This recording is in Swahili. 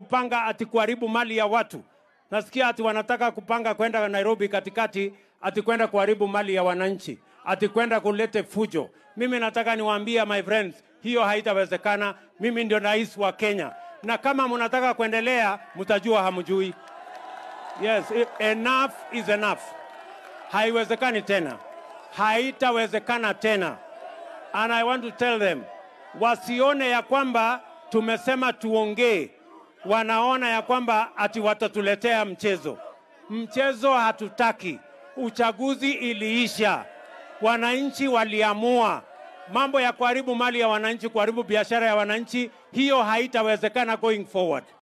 kupanga ati kuharibu mali ya watu. Nasikia ati wanataka kupanga kwenda Nairobi katikati, ati kwenda kuharibu mali ya wananchi, ati kwenda kulete fujo. Mimi nataka niwaambie my friends, hiyo haitawezekana. Mimi ndio rais wa Kenya, na kama mnataka kuendelea, mtajua hamjui. Yes, enough is enough. Haiwezekani tena, haitawezekana tena. And I want to tell them, wasione ya kwamba tumesema tuongee, wanaona ya kwamba ati watatuletea mchezo. Mchezo hatutaki. Uchaguzi iliisha, wananchi waliamua. Mambo ya kuharibu mali ya wananchi, kuharibu biashara ya wananchi, hiyo haitawezekana going forward.